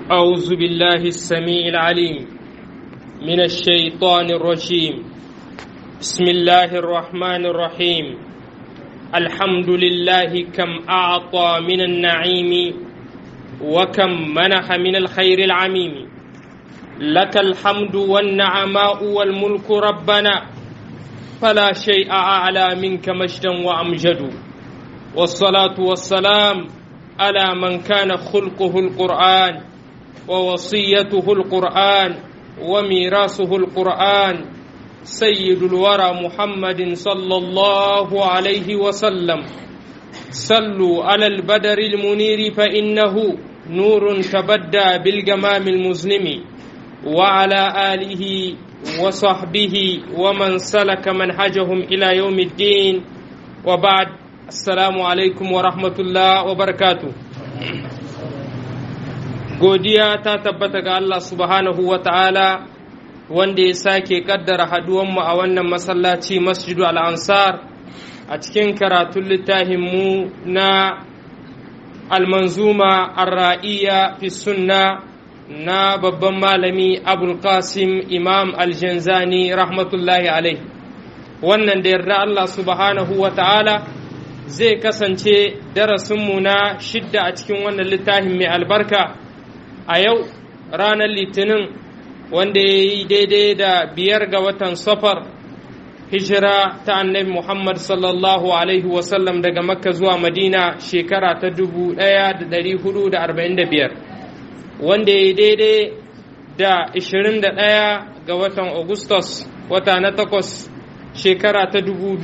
أعوذ بالله السميع العليم من الشيطان الرجيم بسم الله الرحمن الرحيم الحمد لله كم أعطى من النعيم وكم منح من الخير العميم لك الحمد والنعماء والملك ربنا فلا شيء أعلى منك مجدا وأمجد والصلاة والسلام على من كان خلقه القرآن ووصيته القرآن وميراثه القرآن سيد الورى محمد صلى الله عليه وسلم صلوا على البدر المنير فإنه نور تبدى بالجمام المظلم وعلى آله وصحبه ومن سلك منهجهم إلى يوم الدين وبعد السلام عليكم ورحمة الله وبركاته godiya ta tabbata ga Allah subhanahu wa ta'ala wanda ya sake kaddara haduwanmu a wannan masallaci masjidu al'ansar a cikin karatun littafinmu na almanzuma arra'iya fi sunna na babban malami abul qasim imam aljanzani rahmatullahi alaihi wannan da yarda Allah subhanahu wa ta'ala zai kasance darasinmu na shidda a cikin wannan littafin mai albarka a yau ranar litinin wanda ya yi daidai da biyar ga watan safar hijira ta annabi muhammad sallallahu alaihi wasallam daga makka zuwa madina shekara ta 1445 wanda ya yi daidai da 21 ga watan augustus wata na takwas shekara ta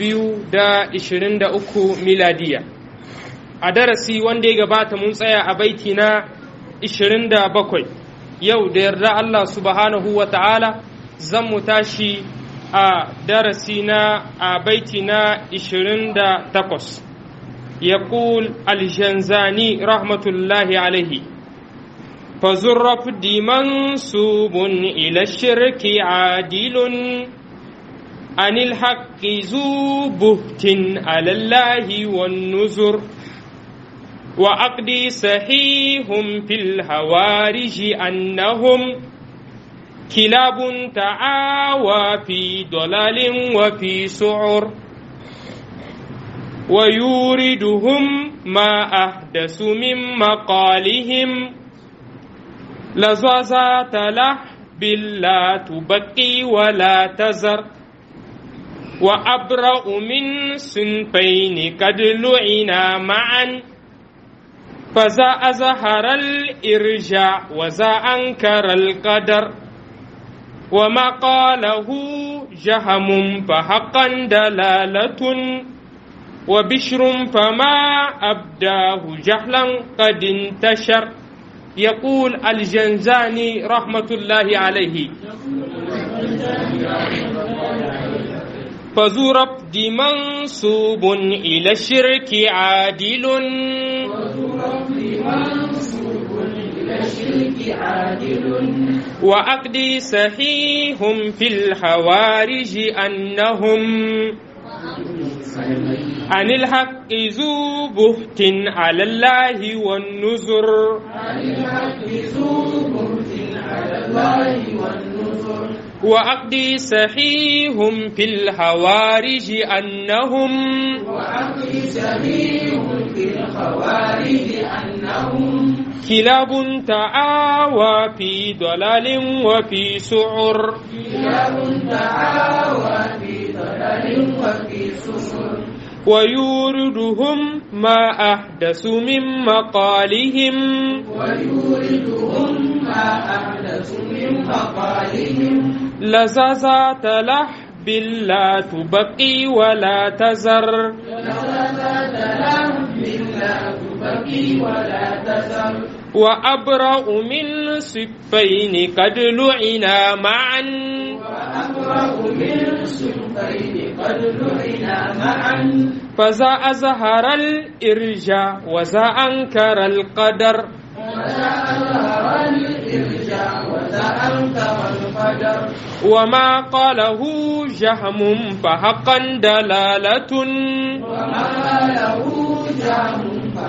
2023 miladiya a darasi wanda ya gabata mun tsaya a baiti na 27 yau da yarda Allah subhanahu wa ta'ala zan mu tashi a darasi na a baiti na 28 يقول الجنزاني رحمة الله عليه فزرف دي منسوب إلى الشرك عادل عن الحق ذو بهت على الله والنذر وعقدي صحيح في الهوارج أنهم كلاب تعاوى في ضلال وفي سعر ويوردهم ما أحدث من مقالهم لزازات لحب لا تبقي ولا تزر وأبرأ من صنفين قد لعنا معا فذا أظهر الإرجاع وذا أنكر القدر وما قاله جهم فحقا دلالة وبشر فما أبداه جهلا قد انتشر يقول الجنزاني رحمة الله عليه فذو ربد منسوب إلى الشرك عادل وعقدي صحيح في الحوارج أنهم عن الحق ذو بهت على الله والنذر عن الحق ذو بهت على الله والنذر وعقدي صحيح في الحوارج أنهم وعقدي صحيح في الخوارج أنهم كلاب تعاوى في ضلال وفي سعر كلاب تعاوى في ضلال وفي سعر ويوردهم ما أحدثوا من مقالهم ويوردهم ما أحدث من مقالهم لزازات لحب لا تبقي ولا تزر لذات لهم لا تبكي ولا تذر وأبرأ من صفين قد لعنا معا وأبرأ من صنفين قد لعنا معا فذا أزهر الإرجاء وذا أنكر القدر وذا أظهر الإرجاع وذا أنكر القدر وما قاله جهم فحقا دلالة وما له جاه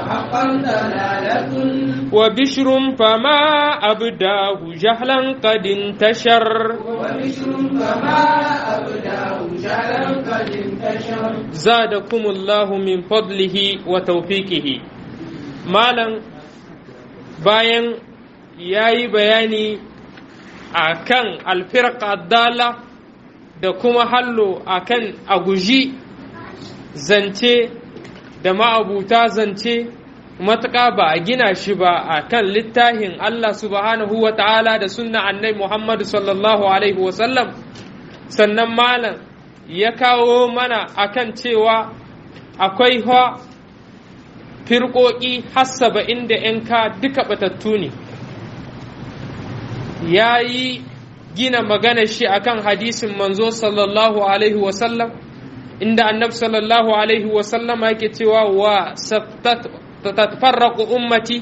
وحقا دلالة وبشر فما أبداه جهلا قد انتشر وبشر فما أبداه جهلا قد انتشر زادكم الله من فضله وتوفيقه مالا bayan ya yi bayani a kan alfirka dala da kuma hallo a kan a guji zance da ma'abuta zance matuƙa ba a gina shi ba a kan littafin Allah subhanahu wa ta'ala da sunna annai Muhammadu sallallahu alaihi wasallam sannan malam ya kawo mana akan cewa akwai ha firƙoƙi hassaba inda ‘yanka duka batattu ne ya yi gina magana shi akan hadisin manzo sallallahu alaihi wasallam inda annab sallallahu alaihi wasallam yake cewa wa tatfarraku ummati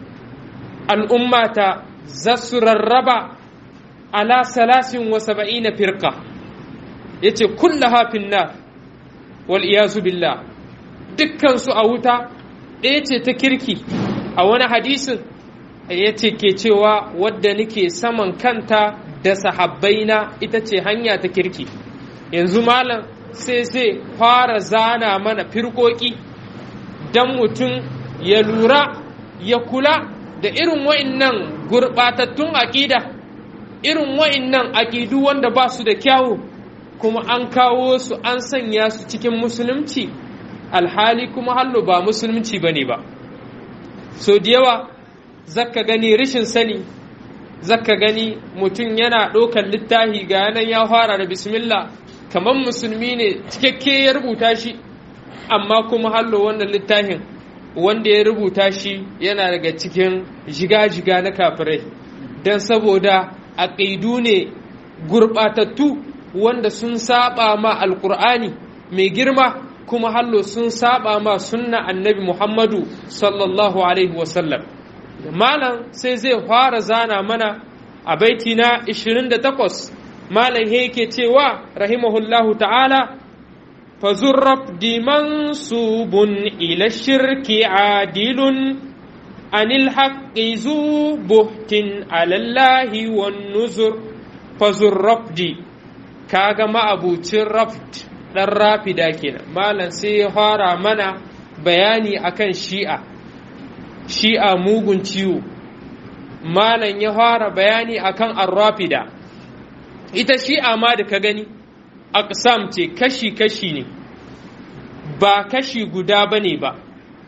al'ummata za su rarraba ala salasin wa saba'ina firka ya ce kulla hafin na wal iyazu billah dukkansu a wuta ɗaya ce ta kirki a wani hadisin ya ce ke cewa wadda nake saman kanta da sahabbaina ita ce hanya ta kirki yanzu malam sai zai fara zana mana firkoki don mutum ya lura ya kula da irin wa'innan gurɓatattun aƙida irin wa'innan aƙidu wanda ba su da kyawu kuma an kawo su an sanya su cikin musulunci alhali kuma hallo ba musulunci ba ne ba so da yawa zaka gani rashin sani zaka gani mutum yana ɗaukar littafi ga yanan ya fara da bismillah kamar musulmi ne cikakke ya rubuta shi amma kuma hallo wannan littafin wanda ya rubuta shi yana daga cikin jiga-jiga na kafirai don saboda aƙidu ne gurɓatattu wanda sun saba ma alƙur'ani mai girma kuma hallo sun saba ma sunna annabi muhammadu sallallahu alaihi wasallam malam sai zai fara zana mana a baiti na 28 malam yake cewa rahimahullahu ta'ala فزرف دي منصوب إلى الشرك عادل عن الحق ذو بهت على الله والنذر فزرف دي كاغا ما أبو ترفت dan rafida kenan malam sai ya fara mana bayani akan shi'a shi'a mugun ciwo malam ya fara bayani akan arrafida ita shi'a ma da ka gani aqsam ce kashi-kashi ne ba kashi guda ba ne ba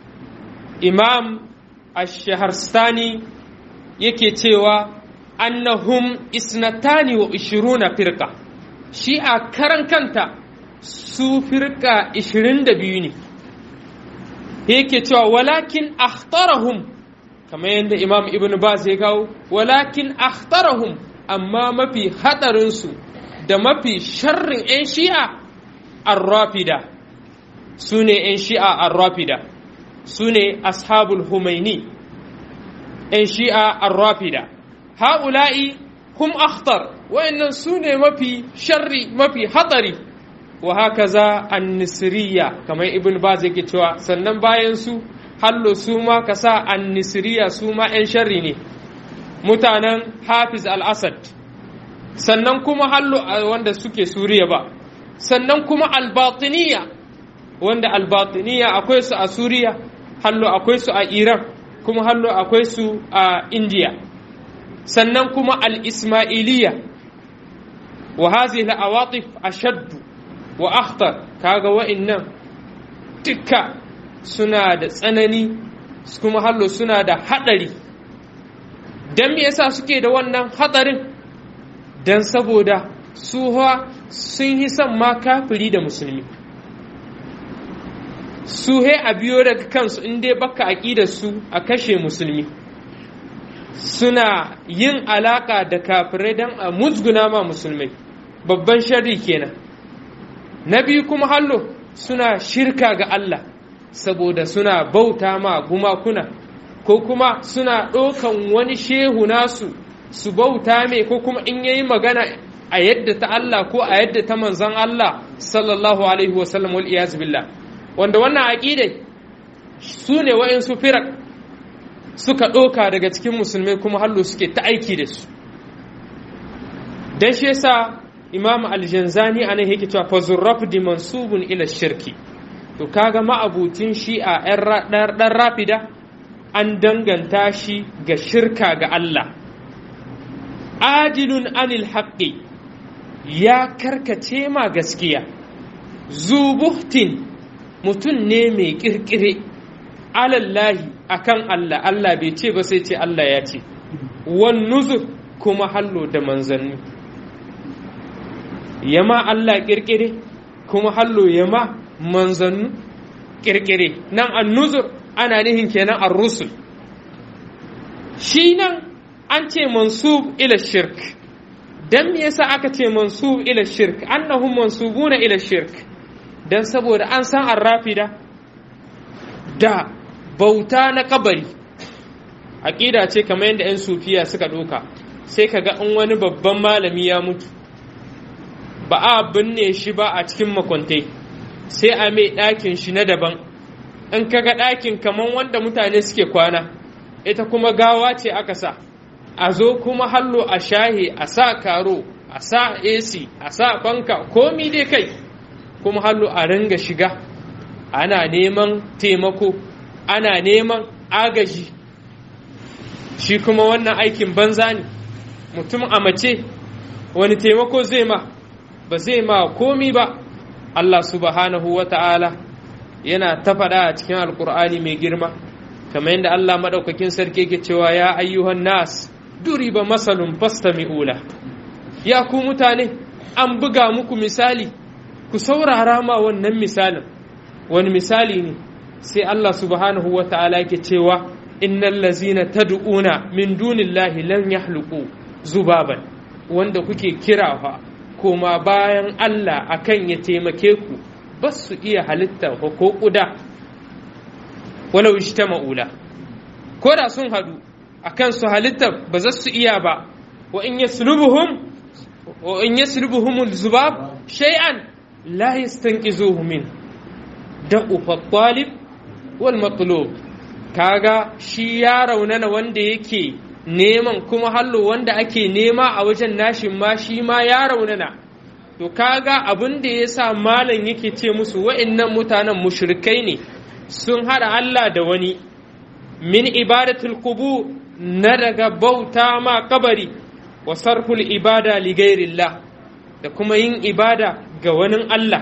imam ash-shaharstani yake cewa annahum isnatani wa ishiruna firka shi'a karan kanta su firka ishirin da biyu ne yake cewa walakin akhtarahum kamar yadda imam ibn baz ya kawo walakin akhtarahum amma mafi hadarinsu da mafi sharrin 'yan shi'a arrafida su ne 'yan shi'a arrafida su ne ashabul humaini 'yan shi'a arrafida ha'ula'i hum akhtar wa'annan su ne mafi sharri mafi hatsari wa haka za an nisiriya kamar ibn baz yake cewa sannan bayan su hallo su ma ka sa an nisiriya su ma 'yan sharri ne mutanen hafiz al-asad sannan kuma hallo wanda suke suriya ba sannan kuma albatiniya wanda albatiniya akwai su a suriya hallo akwai su a iran kuma hallo akwai su a indiya sannan kuma al-ismailiya wa hazihi al-awatif ashaddu wa akhtar kaga wa'annan duka suna da tsanani kuma hallo suna da hadari dan me yasa suke da wannan hadarin dan saboda su sun yi son ma kafiri da musulmi su he a biyo daga kansu in dai baka aƙidar su a kashe musulmi suna yin alaƙa da kafirai don a musguna ma musulmai babban sharri kenan na biyu kuma hallo suna shirka ga Allah saboda suna bauta ma gumakuna ko kuma suna ɗaukan wani shehu nasu su bauta mai ko kuma in yayi magana a yadda ta Allah ko a yadda ta manzan Allah sallallahu alaihi wasallam wal iyaz billah wanda wannan aqidai su ne wa'insu firak suka ɗoka daga cikin musulmai kuma hallo suke ta aiki da su don shi yasa imam aljanzani a nan yake cewa fazurraf di mansubun ila shirki to kaga ma'abutin shi a ɗan rafida an danganta shi ga shirka ga Allah adilun anil haƙƙi ya karkace ma gaskiya zubuhtin mutum ne mai ƙirƙire alallahi akan Allah Allah bai ce ba sai ce Allah ya ce wan nuzur kuma hallo da manzanni yama Allah ƙirƙire kuma hallo yama manzannu ƙirƙire nan an nuzur ana nihin kenan an rusul shi nan an ce mansub ila shirk dan me yasa aka ce mansub ila shirk annahum mansubuna ila shirk dan saboda an san arrafida da bauta na kabari aqida ce kamar yadda 'yan sufiya suka ɗauka sai kaga in wani babban malami ya mutu ba a binne shi ba a cikin makwantai sai a mai ɗakin shi na daban in kaga ɗakin kamar wanda mutane suke kwana ita kuma gawa ce aka sa a zo kuma hallo a shahi a sa karo a sa ac a sa fanka komi dai kai kuma hallo a ringa shiga ana neman taimako ana neman agaji shi kuma wannan aikin banza ne mutum a mace wani taimako zai ma ba zai ma komi ba Allah subhanahu wa ta'ala yana ta faɗa a cikin alkur'ani mai girma kamar yadda Allah maɗaukakin sarki ke cewa ya ayyuhan nas duriba masalun fastami'ula ya ku mutane an buga muku misali ku saurara ma wannan misalin wani misali ne sai Allah subhanahu wa ta'ala ke cewa innal lazina tad'una min dunillahi lan yahluqu zubaban wanda kuke kira fa koma bayan Allah akan ya taimake ku ba su iya halitta ko kuda walau ijtama'ula ko da sun hadu akan su halitta ba za su iya ba wa in yaslubuhum wa in yaslubuhum zubab shay'an la yastanqizuhu min da'u talib wal matlub kaga shi ya raunana wanda yake neman kuma hallo wanda ake nema a wajen nashin ma shi ma ya raunana to kaga abin da ya sa malam yake ce musu wa'annan mutanen mushrikai ne sun hada Allah da wani min ibadatul qubur na daga bauta ma kabari wa sarful ibada li ghairillah da kuma yin ibada ga wani Allah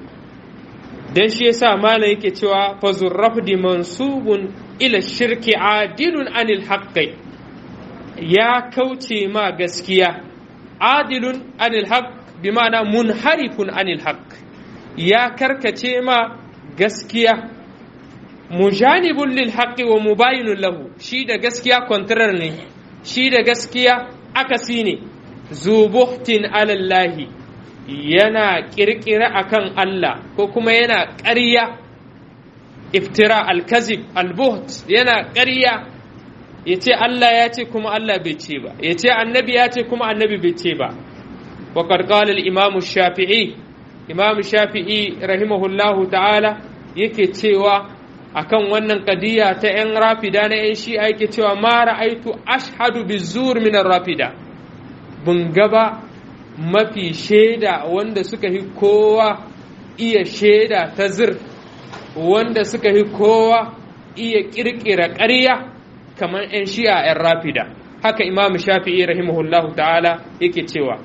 dan shi yasa malam yake cewa fa zurrafdi mansubun ila shirki adilun anil haqqi ya kauce ma gaskiya adilun anil haqq bi ma'ana munharifun anil haqq ya karkace ma gaskiya mujanibun lil haqqi wa mubayinun lahu shi da gaskiya contrary ne shi da gaskiya akasi ne zubuhtin alallahi yana kirkira akan Allah ko kuma yana ƙarya iftira alkazib albuht yana ƙarya ya ce Allah ya ce kuma Allah bai ce ba ya ce annabi ya ce kuma annabi bai ce ba wa qala al-imam shafi'i imam shafi'i rahimahullahu ta'ala yake cewa akan wannan kadiya ta yan rafida na yan shi'a yake cewa ma ra'aitu ashhadu bizur min rafida bun gaba mafi shaida wanda suka yi kowa iya shaida ta zir wanda suka yi kowa iya kirkira ƙarya kamar 'yan shi'a 'yan rafida haka imam shafi'i rahimahullahu ta'ala yake cewa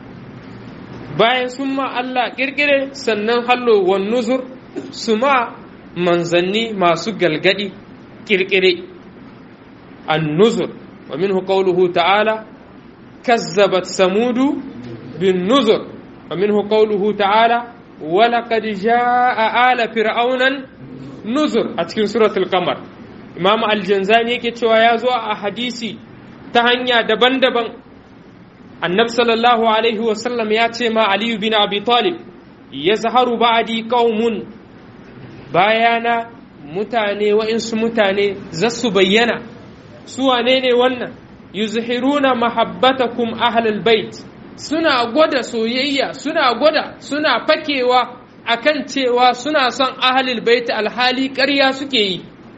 bayan sun ma Allah kirkire sannan hallo wan nuzur su ma manzanni masu galgadi kirkire an nuzur wa minhu qawluhu ta'ala kazzabat samudu bin nuzur wa minhu qawluhu ta'ala ولقد جاء آل فرعون نذر أتكن سورة القمر إمام الجنزاني yake cewa ya zo a hadisi ta hanya daban-daban annab sallallahu alaihi wasallam ya ce ma aliyu bin abi talib ya zaharu ba'adi qaumun bayana mutane wa'insu mutane za su bayyana su wane ne wannan yuzhiruna mahabbatakum ahlal bait suna gwada soyayya suna gwada suna fakewa akan cewa suna son ahlul bait alhali ƙarya suke yi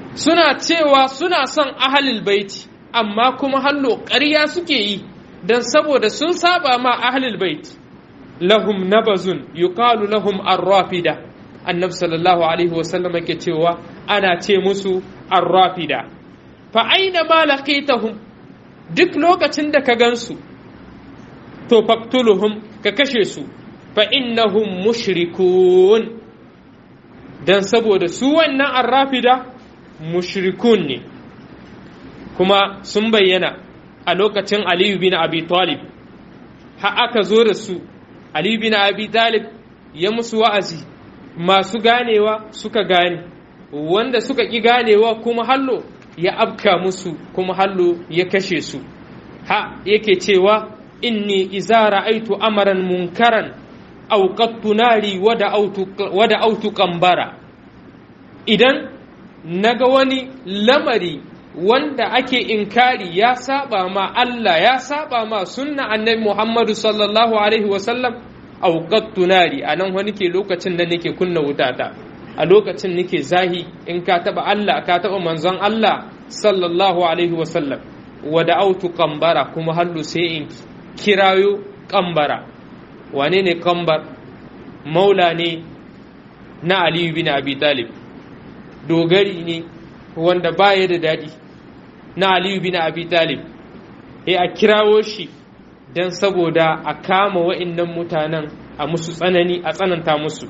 suna cewa suna son ahalil baiti amma kuma hallo ƙarya suke yi don saboda sun saba ma ahalil baiti lahum nabazun yuqalu lahum arrafida annabi sallallahu alaihi wasallam yake cewa ana ce musu arrafida fa aina ma laqitahum duk lokacin da ka gansu to faktuluhum ka kashe su fa innahum mushrikun dan saboda su wannan arrafida mushrikun ne kuma sun bayyana a lokacin aliyu bin abi talib ha aka zo da su aliyu bin abi talib ya musu wa'azi masu ganewa suka gane wanda suka ƙi ganewa kuma hallo ya abka musu kuma hallo ya kashe su ha yake cewa inni iza ra'aitu amaran munkaran auqattu nari wada autu kambara idan naga wani lamari wanda ake inkari ya saba ma Allah ya saba ma sunna annabi Muhammadu sallallahu alaihi wasallam auqattu nari anan wani ke lokacin da nake kunna wutata a lokacin nake zahi in ka taba Allah ka taba manzon Allah sallallahu alaihi wasallam wada autu kambara kuma hallu sai in kirayo kambara wane ne kambar maula ne na aliyu bin abi talib dogari ne wanda baya da daɗi na aliyu bin abi talib e a kirawo shi don saboda a kama wa'innan mutanen a musu tsanani a tsananta musu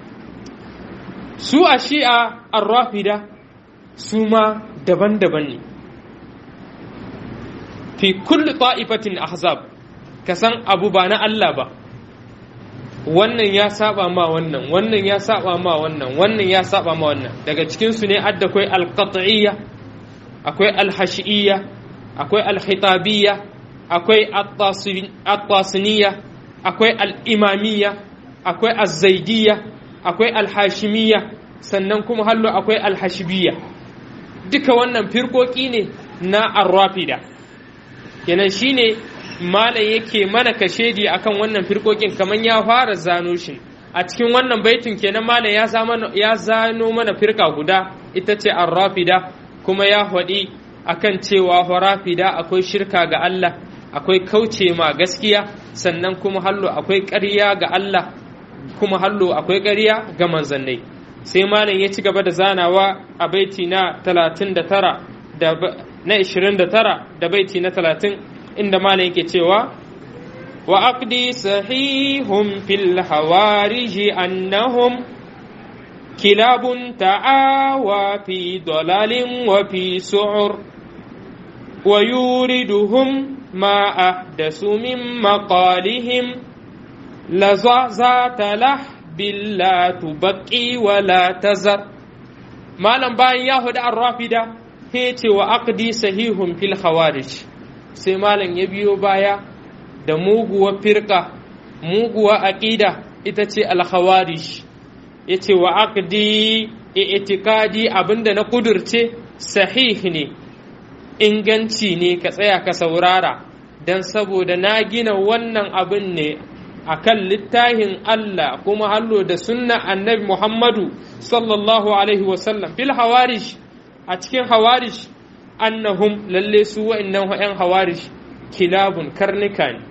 su a shi'a arrafida su ma daban-daban ne fi kulli ta'ifatin ahzab ka san abu ba na Allah ba wannan ya saba ma wannan wannan ya saba ma wannan wannan ya saba ma wannan daga cikin su ne adda akwai alqat'iyya akwai alhashiyya akwai alkhitabiyya akwai at-tasiniyya akwai al-imamiyya akwai az-zaidiyya akwai alhashimiyya sannan kuma hallo akwai alhashibiyya duka wannan firkoki ne na arrafida kenan shine malam yake mana kashedi akan wannan firkokin kamar ya fara zano shi a cikin wannan baitin kenan malam ya ya zano mana firka guda ita ce arrafida kuma ya faɗi akan cewa rafida akwai shirka ga Allah akwai kauce ma gaskiya sannan kuma hallo akwai ƙarya ga Allah kuma hallo akwai ƙarya ga manzannai sai malam ya ci gaba da zanawa a baiti na 39 da na 29 da baiti na 30 inda malam yake cewa wa aqdi sahihum fil hawariji annahum kilabun ta'awa fi dalalin wa fi su'ur wa yuriduhum ma ahdasu min maqalihim lazazata lah billa tubaqi wa la tazar malam bayan ya hudu ar-rafida he ce wa aqdi sahihum fil hawarij sai malam ya biyo baya da muguwa firka muguwa aqida ita ce al-khawarij yace wa aqdi i'tiqadi abinda na kudurce sahih ne inganci ne ka tsaya ka saurara dan saboda na gina wannan abin ne akan littafin Allah kuma hallo da sunna annabi Muhammadu sallallahu alaihi wasallam fil hawarish a cikin hawarish annahum lalle su wa'annan yan hawarish kilabun karnika ne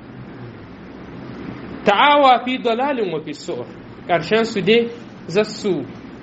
ta'awa fi dalalin wa fi su'ur karshen su dai zassu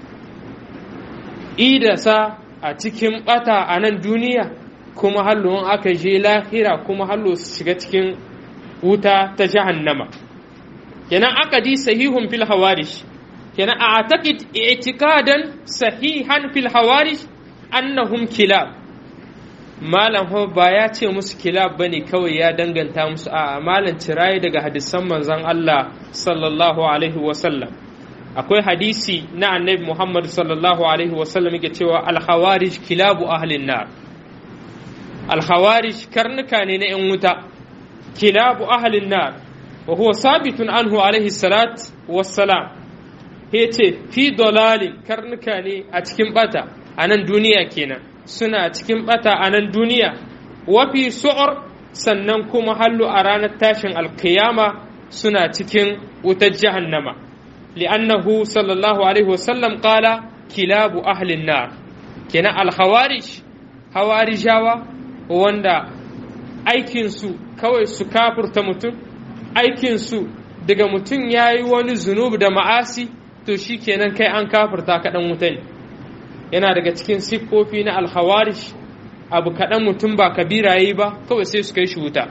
idasa a cikin bata a nan duniya kuma hallo aka je lahira kuma hallo su shiga cikin wuta ta jahannama kenan akadi sahihun fil hawarish kenan a atakid i'tikadan sahihan fil hawarish annahum kilab malam ho ba ya ce musu kilab bane kawai ya danganta musu a malam ciraye daga hadisan manzon Allah sallallahu alaihi wa sallam akwai hadisi na annabi Muhammad sallallahu alaihi wa sallam yake cewa al hawarij kilabu ahlin nar al hawarij karnuka ne na yan wuta kilabu ahlin nar wa huwa sabitun anhu alaihi salat wassalam yace fi dalalin karnuka ne a cikin bata a nan duniya kenan suna cikin bata a nan duniya wa fi su'ur sannan kuma hallu a ranar tashin alkiyama suna cikin wutar jahannama li'annahu sallallahu alaihi wasallam qala kilabu ahlin nar kenan alhawarij hawarijawa wanda aikinsu kawai su kafurta mutum aikinsu daga mutum ya yi wani zunubi da ma'asi to shi kenan kai an kafurta kaɗan wuta ne yana daga cikin siffofi na alhawarish abu kaɗan mutum ba kabira yi ba kawai sai su kai shi wuta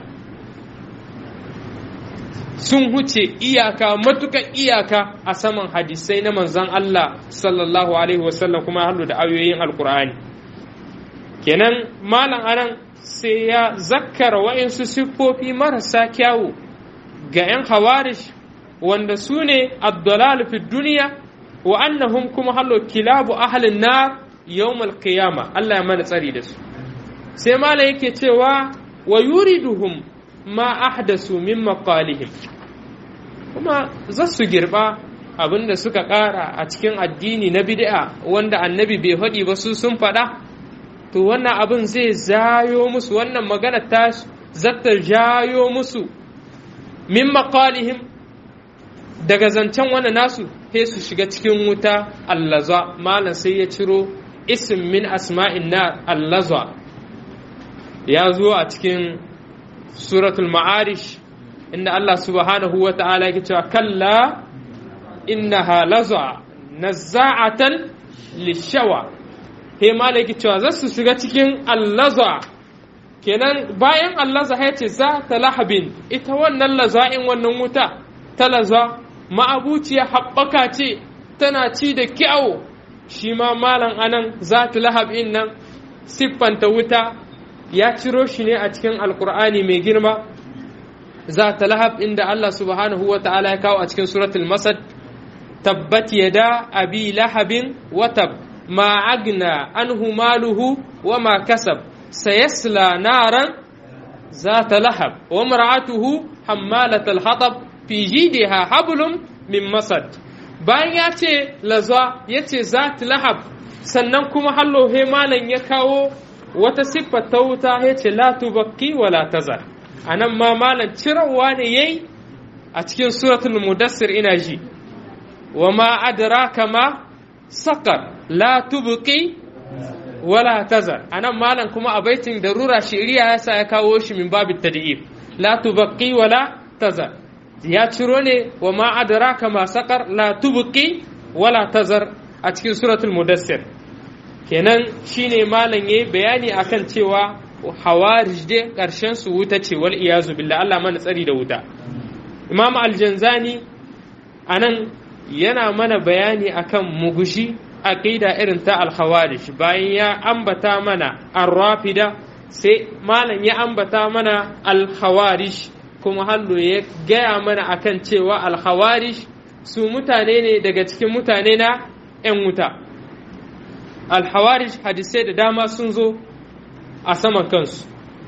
sun huce iyaka matukan iyaka a saman hadisai na manzan Allah sallallahu alaihi wasallam kuma hallu da ayoyin alkur'ani kenan malam anan sai ya zakkara wa'insu siffofi marasa kyawu ga 'yan hawarish wanda su ne abdulal fi duniya wa annahum kuma hallo kilabu ahlin nar yawmal qiyama Allah ya mana tsari da su sai malam yake cewa wa yuriduhum ma ahdasu min maqalihim kuma za su girba abinda suka ƙara a cikin addini na bid'a wanda annabi bai faɗi ba su sun faɗa to wannan abin zai zayo musu wannan magana ta zata jayo musu min maqalihim daga zancen wannan nasu sai su shiga cikin wuta allaza malam sai ya ciro ism min asma'in na allaza ya zo a cikin suratul ma'arish inda Allah subhanahu wa ta'ala yake cewa kalla innaha laza nazza'atan lishawa he malaki cewa za su shiga cikin allaza kenan bayan allaza ya ce za ta lahabin ita wannan laza'in wannan wuta ta laza ma'abuciya haɓaka ce tana ci da kyau shi ma malam anan za ta lahabin nan siffanta wuta ya ciro shi ne a cikin alkur'ani mai girma za ta lahab inda Allah subhanahu wa ta'ala ya kawo a cikin suratul masad tabbat yada abi lahabin watab ma agna anhu maluhu wa ma kasab sayasla naran za ta lahab wa mar'atuhu hammalatal hatab fi jidiha hablum min masad bayan ya ce lazwa ya ce za ta lahab sannan kuma hallo he malan ya kawo wata siffar ta wuta ya ce la tubakki wa la tazar a nan ma malam cirawa ne yayi a cikin suratul mudassir ina ji wa ma adraka ma saqar la tubqi wala tazar a nan malam kuma a baitin darura shiriya ya sa ya kawo shi min babit tad'ib la tubqi wala tazar ya ciro ne wa ma adraka ma saqar la tubqi wala tazar a cikin suratul mudassir kenan shine malam yayi bayani akan cewa hawarij dai ƙarshen su wuta ce wal iyazu billah Allah mana tsari da wuta Imam Al-Janzani anan yana mana bayani akan mugushi aqida irin ta al-khawarij bayan ya ambata mana ar-rafida sai malam ya ambata mana al-khawarij kuma hallo ya gaya mana akan cewa al-khawarij su mutane ne daga cikin mutane na 'yan wuta al-khawarij hadisai da dama sun zo a saman kansu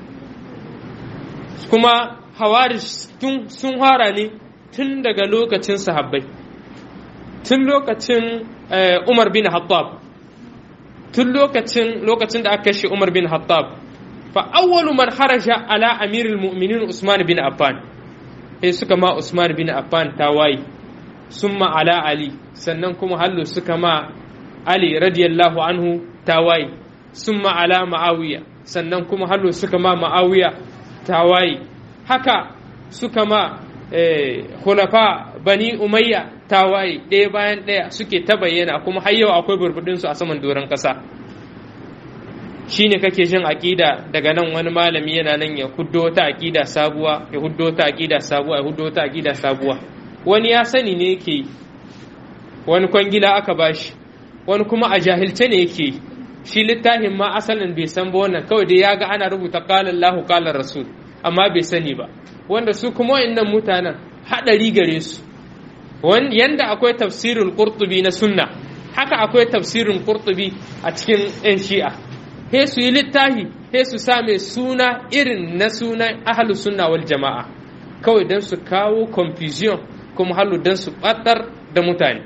kuma hawarish sun fara ne tun daga lokacin sahabbai tun lokacin umar bin hattab tun lokacin lokacin da aka kashe umar bin hattab fa awwalu man haraja ala amirul mu'minin usman bin affan sai suka ma usman bin affan tawayi summa ala ali sannan kuma hallu suka ma ali radiyallahu anhu tawayi summa ala ma'awiya sannan kuma hallo suka ma ma'awiya tawaye haka suka ma khulafa bani umayya tawaye ɗaya bayan ɗaya suke ta bayyana kuma har yau akwai burbudinsu a saman doron ƙasa shine kake jin aƙida daga nan wani malami yana nan ya huddo ta aƙida sabuwa ya huddo ta aƙida sabuwa ya huddo ta aƙida sabuwa wani ya sani ne yake yi wani kwangila aka bashi wani kuma a jahilce ne yake yi shi littafin ma asalin bai san ba wannan kawai dai ya ga ana rubuta qala Allahu qala Rasul amma bai sani ba wanda su kuma wayannan mutanen hadari gare su yanda akwai tafsirul qurtubi na sunna haka akwai tafsirin qurtubi a cikin yan shi'a he su yi littafi he su same suna irin na sunan ahlus sunna wal jama'a kawai dan su kawo confusion kuma halu dan su batar da mutane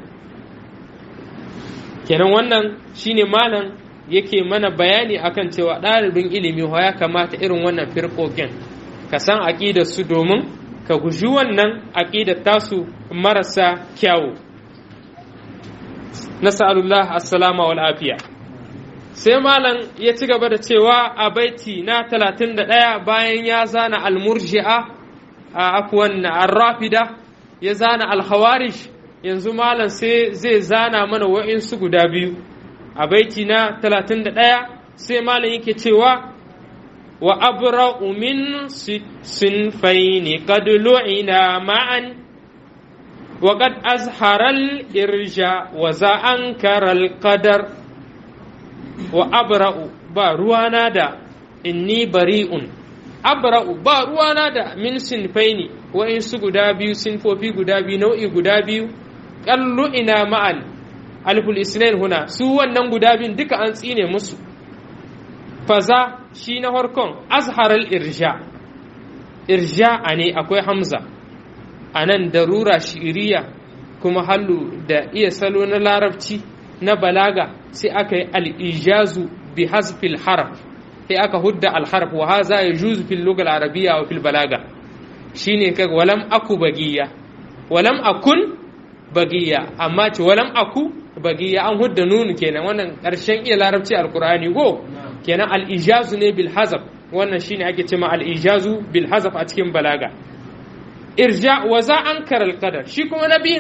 kenan wannan shine malam yake mana bayani akan cewa ɗalibin ilimi ya kamata irin wannan firƙoƙin ka san aƙidar su domin ka guji wannan aƙidar tasu marasa kyawu nas'alullah assalama wal afiya sai malam ya ci gaba da cewa a baiti na 31 bayan ya zana almurji'a a afwan arrafida ya zana alhawarish yanzu malam sai zai zana mana wa'insu guda biyu a baiti na 31 sai malam yake cewa wa abra'u min sinfaini qad lu'ina ma'an wa qad azhara al-irja wa za ankara al-qadar wa abra'u ba ruwana da inni bari'un abra'u ba ruwana da min sinfaini wa'insu guda biyu sinfofi guda biyu nau'i guda biyu kallu ina ma'an alful isnain huna su wannan guda biyun duka an tsine musu faza shi na harkon azharal irja irja a ne akwai hamza a nan darura shi'iriya kuma hallu da iya salo na larabci na balaga sai aka yi al'ijazu bi hasfil harf sai aka hudda alharf wa haza ya juzu fil lugal arabiya wa fil balaga shine kaga walam aku bagiya walam akun bagiya amma ce walam aku bagiya an hudda nunu kenan wannan karshen iya larabci alqur'ani go kenan al-ijazu ne bil hazaf wannan shine ake cewa al-ijazu bil hazaf a cikin balaga irja wa za ankara al-qadar shi kuma nabiyin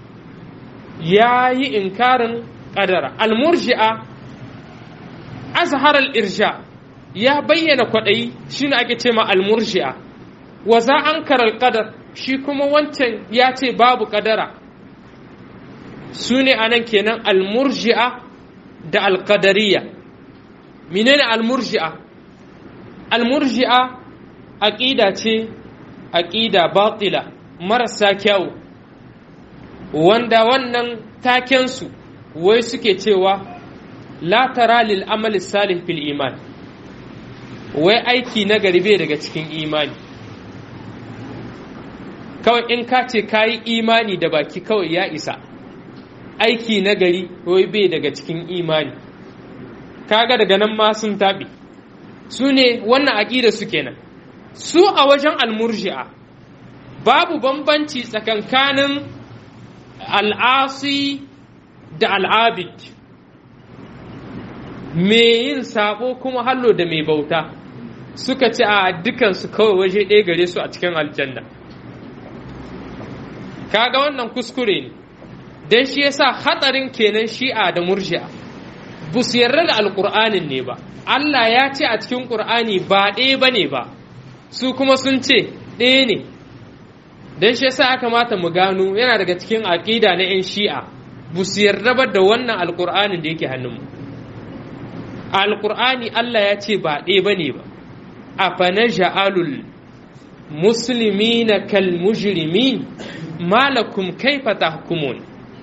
yayi inkarin qadara al-murji'a azhar al-irja ya bayyana kwadayi shine ake cewa al-murji'a wa za ankara al-qadar shi kuma wancan ya ce babu kadara su ne a nan kenan almurji'a da alkadariya menene almurji'a almurji'a aƙida ce aƙida batila marasa kyau wanda wannan takensu wai suke cewa la tara lil amali salih fil iman wai aiki na garbe daga cikin imani kawai in ka ce ka yi imani da baki kawai ya isa aiki na gari wai bai daga cikin imani kaga daga nan ma sun taɓe su ne wannan aƙida su kenan su a wajen almurji'a babu bambanci tsakankanin al'asi da al'abid mai yin sabo kuma hallo da mai bauta suka ce a dukansu kawai waje ɗaya gare su a cikin aljanna kaga wannan kuskure ne don shi yasa hatsarin kenan shi'a da murji'a ba su yarda da alƙur'anin ne ba Allah ya ce a cikin ƙur'ani ba ɗaya ba ne ba su kuma sun ce ɗaya ne don shi yasa aka mata mu gano yana daga cikin aƙida na 'yan shi'a ba su yarda ba da wannan alƙur'anin da yake hannunmu alƙur'ani Allah ya ce ba ɗaya ba ne ba a fana ja'alul muslimina kal mujrimin malakum kaifa tahkumun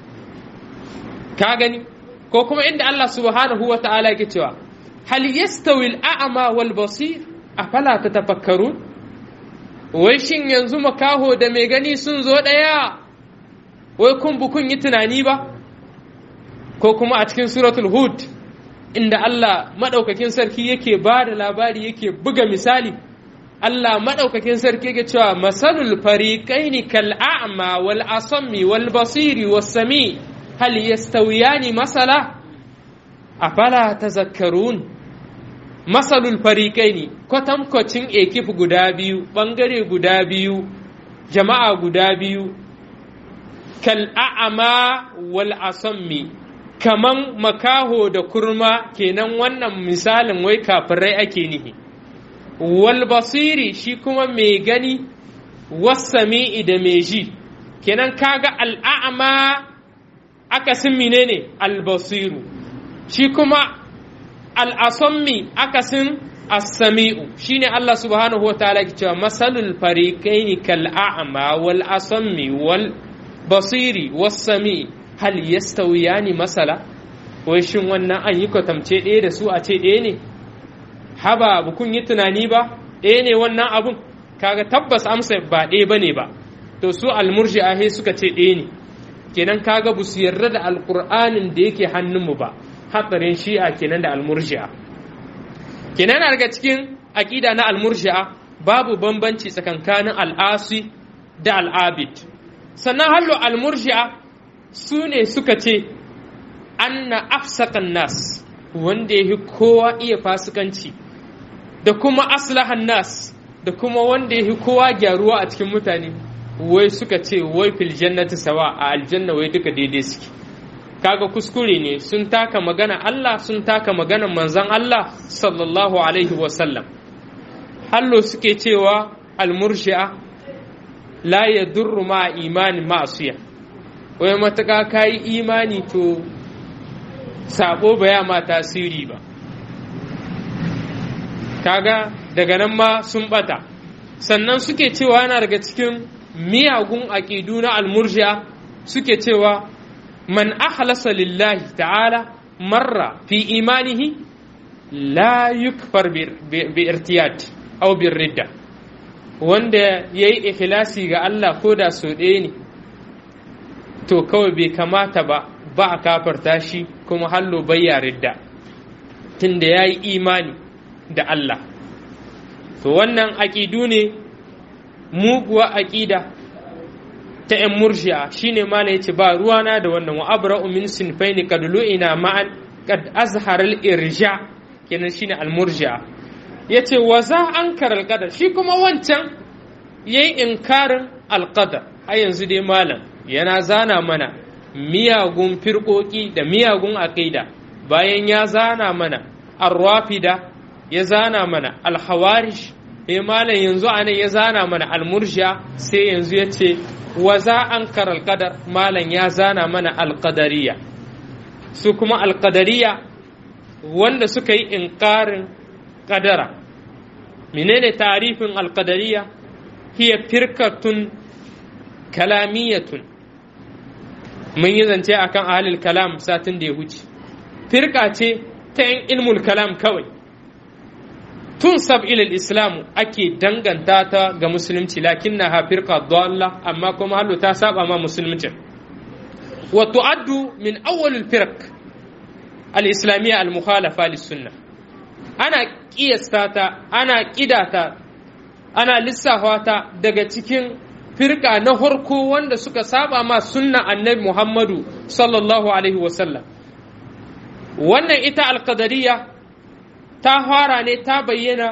ka gani ko kuma inda Allah subhanahu wa ta'ala yake cewa hal yastawi al-a'ma wal basir afala tatafakkarun wai shin yanzu makaho da mai gani sun zo daya wai kun bu kun yi tunani ba ko kuma a cikin suratul hud inda Allah madaukakin sarki yake ba da labari yake buga misali Allah maɗaukakin sarki ga cewa masalul fariqaini kal a'ma wal asammi wal basiri was sami hal yastawiyani masala afala tazakkarun masalul fariqaini kwatankwacin ekif guda biyu bangare guda biyu jama'a guda biyu kal a'ma wal asammi kaman makaho da kurma kenan wannan misalin wai kafirai ake nihi wal basiri shi kuma mai gani wasami'i da mai ji kenan kaga al'a'ama akasin menene albasiru shi kuma al'asammi akasin as-sami'u shine Allah subhanahu wa ta'ala ke cewa masalul fariqaini kal a'ma wal asammi wal basiri was sami hal yastawiyani masala wai shin wannan an yi kwatamce ɗaya da su a ce ɗaya ne haba ba kun yi tunani ba ɗaya ne wannan abun kaga tabbas amsa ba ɗaya ba ne ba to su almurji'a he suka ce ɗaya ne kenan kaga bu su yarda da alƙur'anin da yake hannunmu ba hatsarin shi'a kenan da almurji'a kenan na daga cikin aƙida na almurji'a babu bambanci tsakankanin al'asi da al'abid sannan hallo almurji'a su ne suka ce anna afsakan nas wanda ya kowa iya fasikanci da kuma aslahan nas da kuma wanda ya kowa gyaruwa a cikin mutane wai suka ce wai fil jannati sawa a aljanna wai duka daidai suke kaga kuskure ne sun taka magana Allah sun taka magana manzon Allah sallallahu alaihi wasallam hallo suke cewa almurshi'a la yadurru ma imani ma'asiya wai matuƙa kayi imani to sabo baya ma tasiri ba kaga daga nan ma sun bata sannan suke cewa yana daga cikin miyagun aƙidu na almurji'a suke cewa man ahlasa lillahi ta'ala marra fi imanihi la yukfar bi irtiyad aw bir ridda wanda yayi ikhlasi ga Allah ko da so ɗaya ne to kawai bai kamata ba ba a kafarta shi kuma hallo bayya ridda tunda yayi imani da Allah to wannan aƙidu ne muguwa aƙida ta ‘yan murji'a shine mala yace ba ruwana da wannan wa abra'u min sinfaini kad lu'ina ma'an kad azhar al-irja kenan shine al-murji'a yace wa za ankar al-qadar shi kuma wancan yayi inkarin al-qadar har yanzu dai malam yana zana mana miyagun firƙoƙi da miyagun aƙida bayan ya zana mana ar-rafida ya zana mana al-hawarish eh malam yanzu anan ya zana mana al-murji'a sai yanzu yace wa za an karal kadar malam ya zana mana alkadariya su kuma alkadariya wanda suka yi inkarin kadara menene tarifin alkadariya hiya firkatun kalamiyatun mun yi zance akan ahalil kalam satin da ya huce firka ce ta yin ilmul kalam kawai tun sab ilal islamu ake danganta ta ga musulunci lakin na hafirka dalla amma kuma hallo ta saba ma musulunci wa tu'addu min awwalil firq al islamiyya al mukhalafa lis sunna ana kiyasta ta ana kidata ana lissafa ta daga cikin firka na harko wanda suka saba ma sunna annabi muhammadu sallallahu alaihi wasallam wannan ita alqadariyya ta fara ne ta bayyana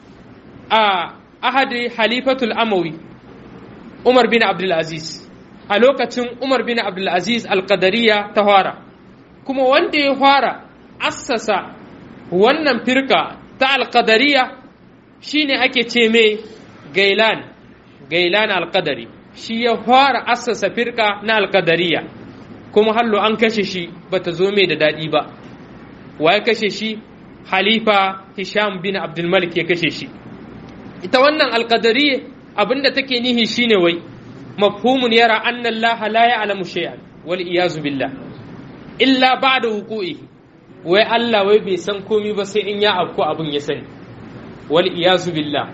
a ahadi halifatul amawi umar bin abdulaziz a lokacin umar bin abdulaziz alkadariya ta fara kuma wanda ya fara assasa wannan firka ta alkadariya shine ake ce mai gailan gailan alkadari shi ya fara assasa firka na alkadariya kuma hallo an kashe shi bata zo mai da daɗi ba waye kashe shi halifa Hisham bin Abdulmalik ya kashe shi ita wannan alqadariyya abinda take nihi shine wai mafhumun yara anna Allah la ya'lamu shay'an wal iyazu billah illa ba'da wuqu'ihi wai Allah wai bai san komai ba sai in ya afku abin ya sani wal iyazu billah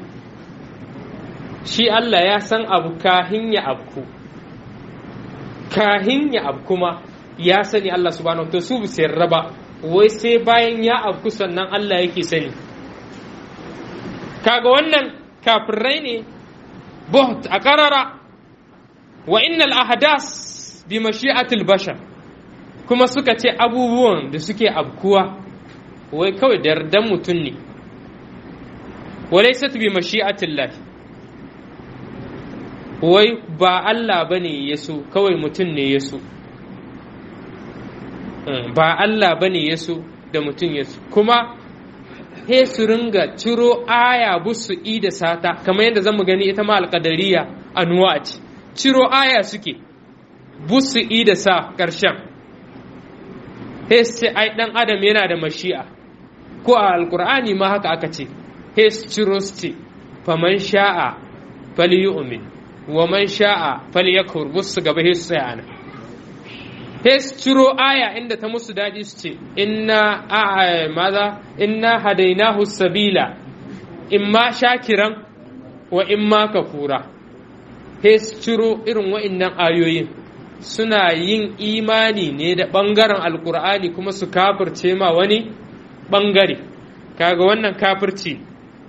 shi Allah ya san abu kahin ya afku kahin ya afku ma ya sani Allah subhanahu wa ta'ala su bi raba wai sai bayan ya afku sannan Allah yake sani kaga wannan kafirai ne buht a karara wa innal ahdas bi mashi'atil bashar kuma suka ce abubuwan da suke abkuwa wai kawai da yardan mutum ne walaysat bi mashi'atil lahi wai ba Allah bane ya so kawai mutum ne ya so ba Allah ba ne ya so da mutum ya so kuma he su ringa ciro aya busu i da sata kamar yadda zamu gani ita ma alƙadariya anuwa ce ciro aya suke busu i da sa ƙarshen he su ce ai ɗan adam yana da mashi'a ko a alƙur'ani ma haka aka ce he su ciro su ce faman sha'a falyu'min wa man sha'a falyakfur busu gaba he su tsaya ana sai su ciro aya inda ta musu daɗi su ce inna a maza inna hadainahu sabila imma shakiran wa imma kafura sai su ciro irin wa'innan ayoyin suna yin imani ne da ɓangaren alkur'ani kuma su kafirce ma wani ɓangare kaga wannan kafirci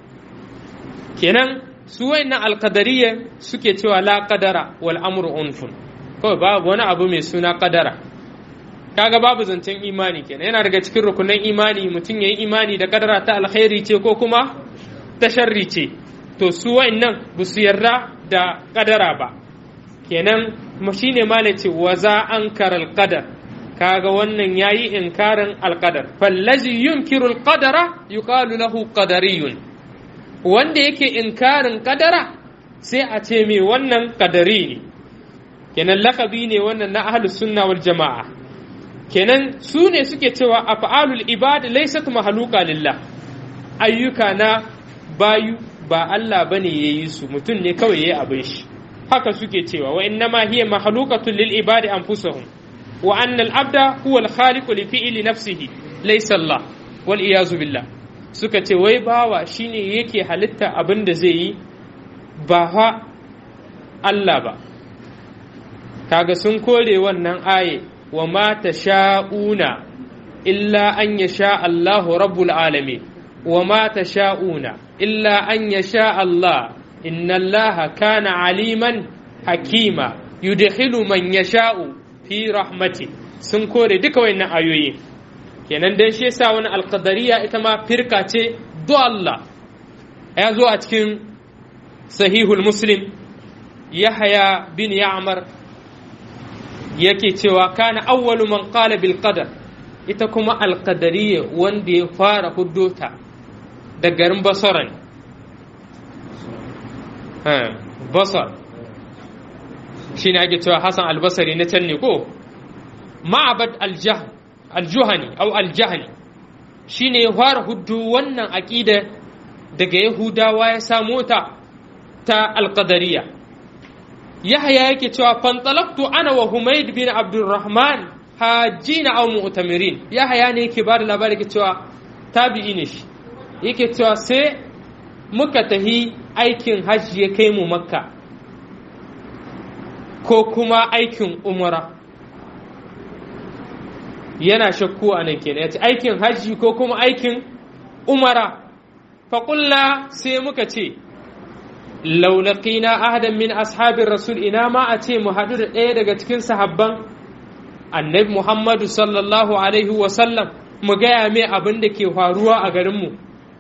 kenan su wa'innan alkadariya suke cewa la qadara wal amru unfun kawai babu wani abu mai suna kadara kaga babu zancen imani kenan yana daga cikin rukunan imani mutum yayi imani da kadara ta alkhairi ce ko kuma ta sharri ce to su wa'annan ba su yarda da kadara ba kenan shine malai ce wa za an karal qadar kaga wannan yayi inkarin alqadar fallazi yunkiru alqadara yuqalu lahu qadariyun wanda yake inkarin kadara sai a ce mai wannan kadari ne kenan lakabi ne wannan na ahlus sunna wal jama'a kenan su ne suke cewa af'alul ibad laysat mahluqa lillah ayyuka na bayu ba Allah bane yayi su mutum ne kawai yayi abin shi haka suke cewa wa innama hiya mahluqatun lil ibadi anfusahum wa anna al abda huwa al khaliqu li fi'li nafsihi laysa Allah wal iyazu billah suka ce wai bawa shine yake halitta abin da zai yi ba fa Allah ba kaga sun kore wannan aye wa ma sha'una illa an yasha Allahu rabbul alamin wa ma sha'una illa an yasha Allah inna Allah kana aliman hakima yudkhilu man yasha'u fi rahmati sun kore duka wayannan ayoyi kenan dan shi yasa wani alqadariya ita ma firka ce do Allah ya zo a cikin sahihul muslim yahya bin ya'mar yake cewa kana awwalu man qala bil qadar ita kuma alqadariyya wanda ya fara huddota da garin basara ne basar shi ne ake cewa hassan albasari na can ne ko ma'abad aljuhani au aljahani shi ne ya fara huddu wannan aƙida daga yahudawa ya samo ta ta alƙadariya yahya yake cewa fantalaktu ana wa humaid bin abdulrahman hajjina au mu'tamirin yahya ne yake ba da labari yake cewa tabi'i ne shi yake cewa sai muka tahi aikin hajji ya kai mu makka ko kuma aikin umara yana shakku a nan kenan yace aikin hajji ko kuma aikin umara faƙulla sai muka ce laulaƙina ahadan min ashabin rasul ina ma a ce mu haɗu da ɗaya daga cikin sahabban annabi muhammadu sallallahu alaihi wasallam mu gaya mai abin da ke faruwa a garinmu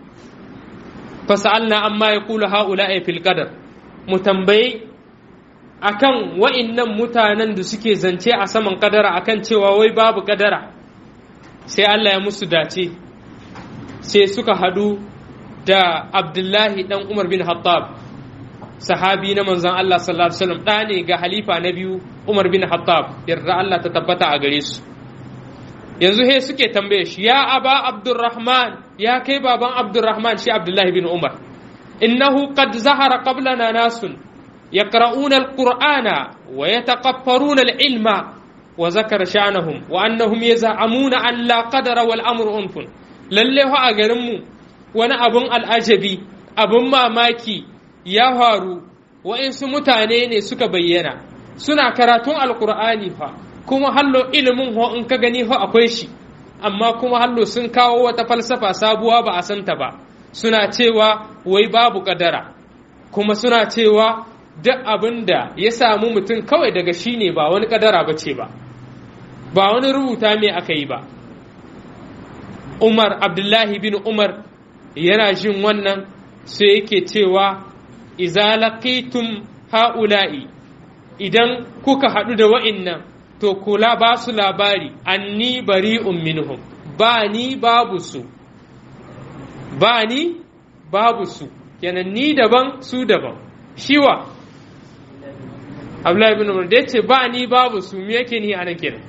fasa'alna amma ya kula ha'ula fil qadar mu tambayi akan wa'innan mutanen da suke zance a saman kadara akan cewa wai babu kadara sai Allah ya musu dace sai suka hadu da Abdullahi dan Umar bin Hattab sahabi na manzon Allah sallallahu alaihi wasallam ɗa ne ga halifa na biyu Umar bin Hattab yarda Allah ta tabbata a gare su yanzu he suke tambaye shi ya aba Abdurrahman ya kai baban Abdurrahman shi Abdullahi bin Umar innahu qad zahara qablana nasun يقرؤون القرآن ويتقفرون العلم وذكر شأنهم وأنهم يزعمون أن لا قدر والأمر أنف lalle fa a garinmu wani abun al'ajabi abun mamaki ya faru wa'insu mutane ne suka bayyana suna karatun alkur'ani fa kuma hallo ilimin ho in ka gani ho akwai shi amma kuma hallo sun kawo wata falsafa sabuwa ba a santa ba suna cewa wai babu kadara kuma suna cewa duk abin da ya samu mutum kawai daga shi ne ba wani kadara ba ce ba ba wani rubuta me aka yi ba umar abdullahi bin umar yana jin wannan sai yake cewa iza laqitum ha'ula'i idan kuka haɗu da wa'innan to kula ba su labari anni bari'un minhum ba ni babu su ba ni babu su kenan ni daban su daban shiwa Abdullahi bin Umar da ya ce ba ni babu su me yake ni anan kenan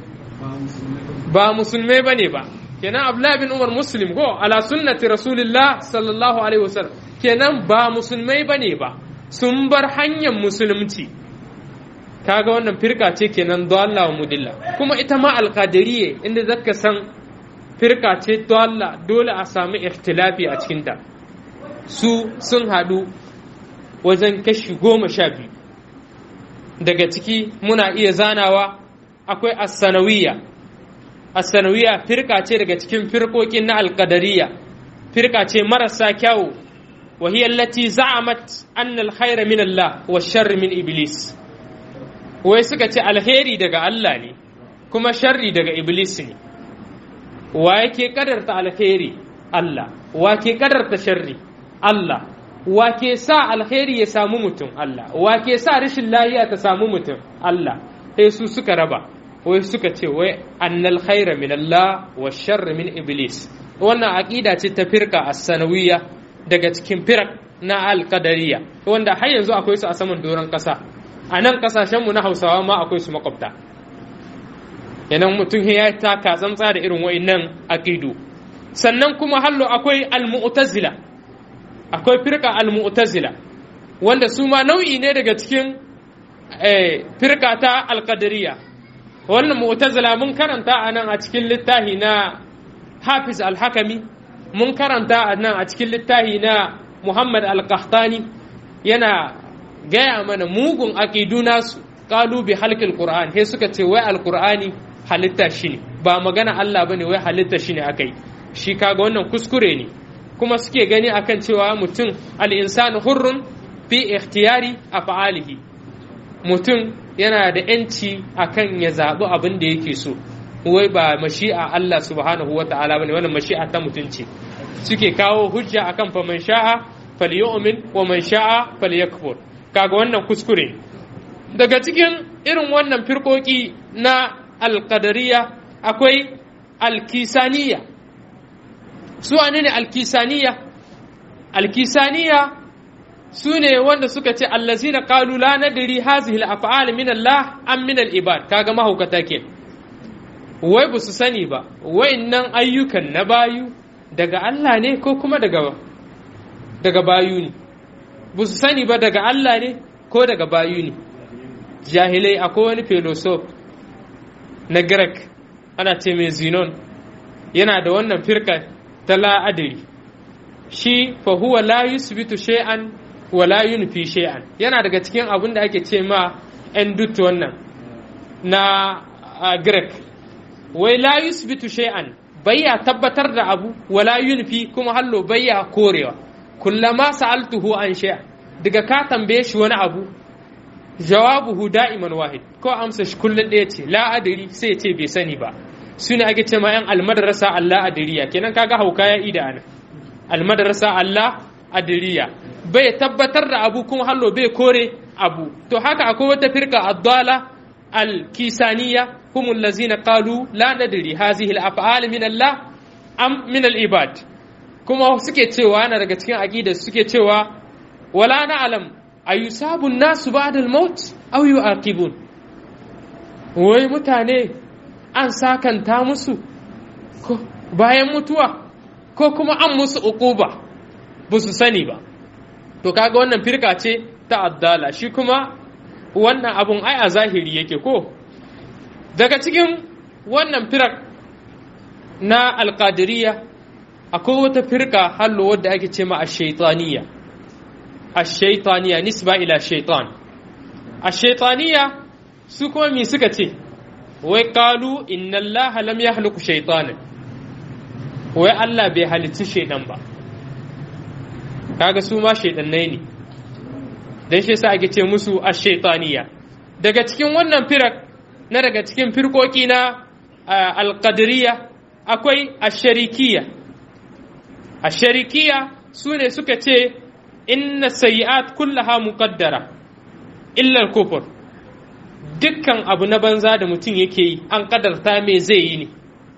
ba musulmai bane ba kenan Abdullahi bin Umar muslim ko ala sunnati rasulillah sallallahu alaihi wasallam kenan ba musulmai bane ba sun bar hanyar musulunci kaga wannan firka ce kenan dalla wa mudilla kuma ita ma alqadiriyye inda zaka san firka ce dalla dole a samu ikhtilafi a cikinta su sun haɗu wajen kashi goma sha biyu daga ciki muna iya zanawa akwai assanawiya assanawiya firka ce daga cikin firkokin na alkadariya firka ce marasa kyawu wa hiya allati za'amat anna alkhayra min Allah wa sharri min iblis wai suka ce alheri daga Allah ne kuma sharri daga iblis ne wa yake kadarta alkhairi Allah wa ke kadarta sharri Allah wa ke sa alkhairi ya samu mutum Allah wa ke sa rashin lafiya ta samu mutum Allah sai su suka raba wai suka ce wai annal khaira min Allah wa sharri min iblis wannan aqida ce ta firka as-sanawiyya daga cikin firak na al-qadariyya wanda har yanzu akwai su a saman doron kasa a nan kasashen mu na Hausawa ma akwai su makwabta yanan mutum ya taka tsantsa da irin wa'annan aqidu sannan kuma hallo akwai al-mu'tazila akwai firka al-mu'tazila wanda su ma nau'i ne daga cikin firka ta al-qadariyya wannan mu'tazila mun karanta a nan a cikin littafi na Hafiz al-Hakami mun karanta a nan a cikin littafi na Muhammad al-Qahtani yana gaya mana mugun aqidu nasu qalu bi halqil Qur'an he suka ce wai al-Qur'ani halitta shi ne ba magana Allah bane wai halitta shi ne akai shi kaga wannan kuskure ne kuma suke gani akan cewa mutum al-insanu hurrun fi ikhtiyari af'alihi mutum yana da ‘yanci a kan ya zaɓi abin da yake so, wai ba mashi'a Allah subhanahu wa ta'ala ba ne wannan mashi'a ta mutunci. Suke kawo hujja akan fa man sha'a falyu'min wa man sha'a falyakfur. Kaga wannan kuskure. Daga cikin irin wannan firkoki na alƙadariya akwai alkisaniya. Su ne alkisaniya? Alkisaniya su ne wanda suka ce allazina qalu la nadri hazihi al-af'al min Allah am min al-ibad kaga mahaukata ke wai ba su sani ba wayannan ayyukan na bayu daga Allah ne ko kuma daga daga bayu ne ba su sani ba daga Allah ne ko daga bayu ne jahilai akwai wani philosoph na Greek ana ce mai Zinon yana da wannan firka ta la'adari shi fa huwa la yusbitu shay'an wala yunfi shay'an yana daga cikin abin da ake ce ma endut wannan na Greek wai la yusbitu shay'an bayya tabbatar da abu wala yunfi kuma hallo bayya korewa kullama sa'altuhu an shay'an daga ka tambaye shi wani abu jawabuhu da'iman wahid ko amsa shi kullun ɗaya ce la adiri sai ce bai sani ba su ne ake ce ma yan almadrasa Allah adiriya kenan kaga hauka ya ida ana almadrasa Allah adiriya bai tabbatar da abu kuma hallo bai kore abu to haka akwai wata firka addala al-kisaniya humul lazina qalu la nadri hazihi al-af'al min Allah am min al-ibad kuma suke cewa na daga cikin aqida suke cewa wala na'lam ayusabu an-nasu ba'da al-maut aw yu'aqibun wai mutane an sakanta musu ko bayan mutuwa ko kuma an musu uquba ba su sani ba to kaga wannan firka ce ta addala shi kuma wannan abun ai a zahiri yake ko daga cikin wannan firak na alƙadiriya akwai wata firka hallo wadda ake ce ma ashaitaniya ashaitaniya nisba ila shaitan ashaitaniya su kuma mi suka ce wai kalu inna allaha lam yahluku shaitanin wai Allah bai halicci shaidan ba kaga su ma shaidannai ne dan shi yasa ake ce musu ash-shaytaniya daga cikin wannan firak na daga cikin firkoki na al-qadariyya akwai ash-sharikiyya ash-sharikiyya sune suka ce inna sayyi'at kullaha muqaddara illa al-kufr dukkan abu na banza da mutum yake yi an kadarta me zai yi ne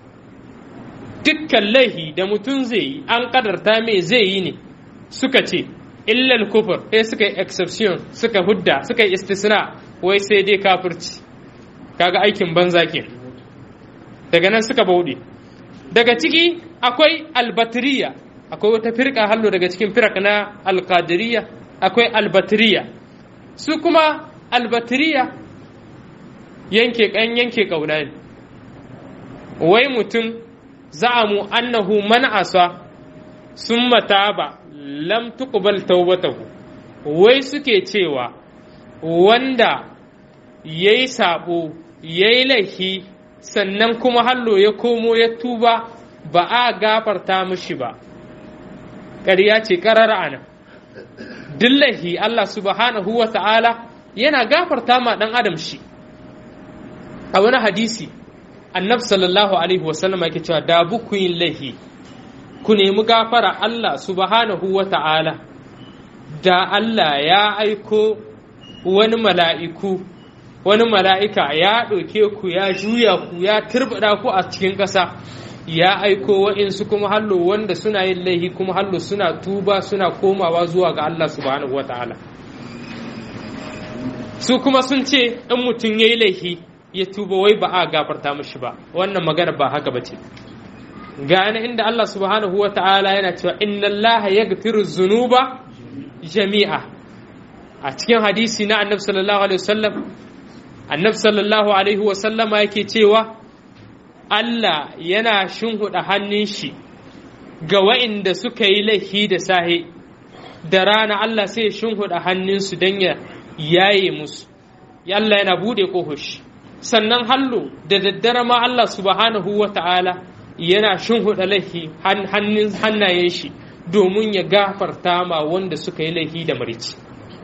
dukkan laihi da mutum zai yi an kadarta me zai yi ne suka ce illal kufur sai suka yi exception suka hudda suka yi istisna wai sai dai kafirci kaga aikin banza ke daga nan suka bauɗe daga ciki akwai albatiriya akwai wata firka hallo daga cikin firak na alkadiriya akwai albatiriya su kuma albatiriya yanke kan yanke kauna ne wai mutum za'amu annahu man asa sun mataba lam tuqbal taubatahu wai suke cewa wanda yayi sabo yayi laifi sannan kuma hallo ya komo ya tuba ba a gafarta mishi ba ƙarya ce ƙarara ana dillahi Allah subhanahu wa ta'ala yana gafarta ma ɗan adam shi a wani hadisi annab sallallahu alaihi wasallam yake cewa da buku yin laihi ku nemi gafara Allah subhanahu wa ta'ala da Allah ya aiko wani mala'iku wani mala'ika ya ɗauke ku ya juya ku ya turbaɗa ku a cikin ƙasa ya aiko wa'insu kuma hallo wanda suna yin laihi kuma hallo suna tuba suna komawa zuwa ga Allah subhanahu wa ta'ala su kuma sun ce in mutum ya yi laihi ya tuba wai ba a gafarta mashi ba wannan magana ba haka ba ce gane inda Allah subhanahu wa ta'ala yana cewa inna Allah ya gafiru zunuba jami'a a cikin hadisi na annabi sallallahu alaihi wasallam annabi sallallahu alaihi wasallama yake cewa Allah yana shinhuda hannun shi ga wa'inda suka yi laifi da sahe da rana Allah sai ya shinhuda hannunsu don ya yaye musu Allah yana bude shi sannan hallo da daddare ma Allah subhanahu wa ta'ala yana shinhuda laifi hannayen shi domin ya gafarta ma wanda suka yi laifi da marici